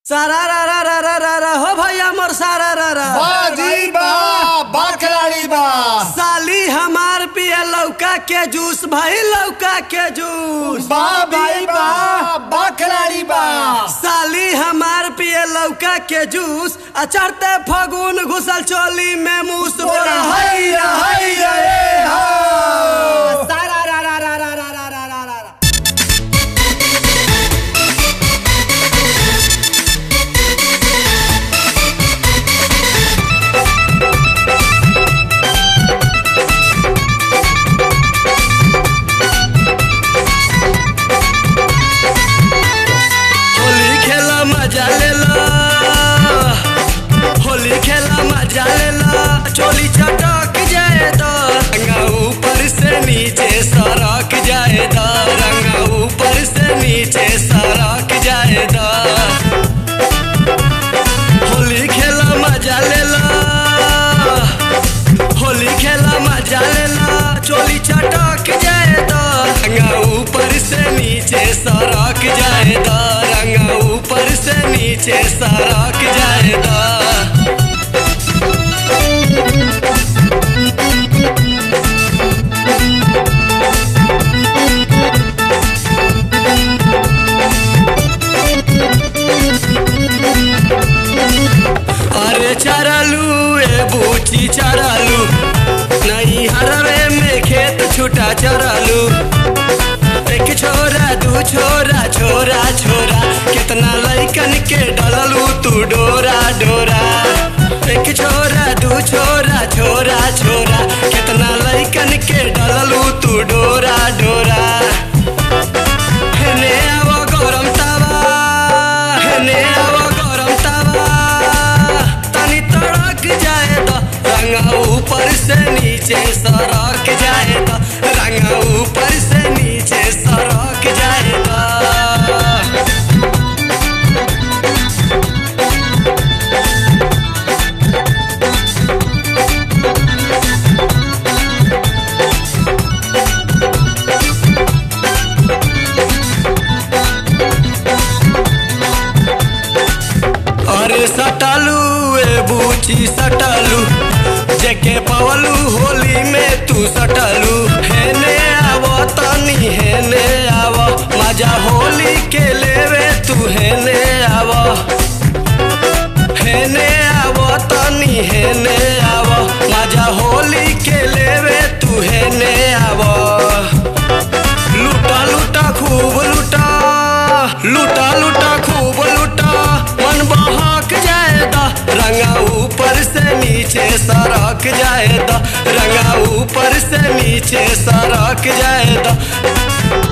सारा रा रा रा रा रा रा हो भैया मोर सारा रा रा बाजी बा बकराड़ी बा साली हमार पिए लौका के जूस भाई लौका के जूस बा भाई बा बकराड़ी बा साली हमार पिए लौका के जूस आ चढ़ते फगुन घुसल चोली में मूस बोला हैया हैया ए हो सारा रा रा रा रा रा रा रा रा रा रा। होली खेला मजा लेला होली खेला मजा लेला चोली चटक जाए तो रंगा ऊपर से नीचे सरक जाए तो रंगा ऊपर से नीचे सरक जाए तो होली खेला मजा लेला होली खेला मजा लेला चोली चटक जाए तो रंगा ऊपर से नीचे सरक जाए तो रंगा ऊपर से नीचे सरक जाए तो अरे चरलू ए बूची चरलू नहीं हरवे में खेत छूटा चरलू एक छोरा दू छोरा छोरा छोरा कितना लैकन के डललू तू डोरा डोरा एक छोरा दू छोरा छोरा छोरा कितना लैकन के डललू तू डोरा डोरा हेने आवो गरम तावा हेने आवो गरम तावा तनी तड़क जाए तो रंगा ऊपर से नीचे सरक जाए तो रंगा ऊपर से नीचे सरक जाए तो अरे सटालू ए बूची सटालू जेके पवलू होली में तू सटालू हेने आवो तनी हेने आवो मजा होली के लेवे तू हेने आवो हेने आवो तनी हेने आवो मजा होली के लेवे तू हेने आवो लूटा लूटा खूब लूटा लूटा लूटा खूब लूटा मन बहक जाएगा रंगा ऊपर से नीचे सरक जाएगा रंगा ऊपर से नीचे सरक जाएगा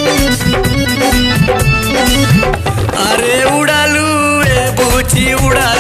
अरे उड़ालू ए बूची उड़ालू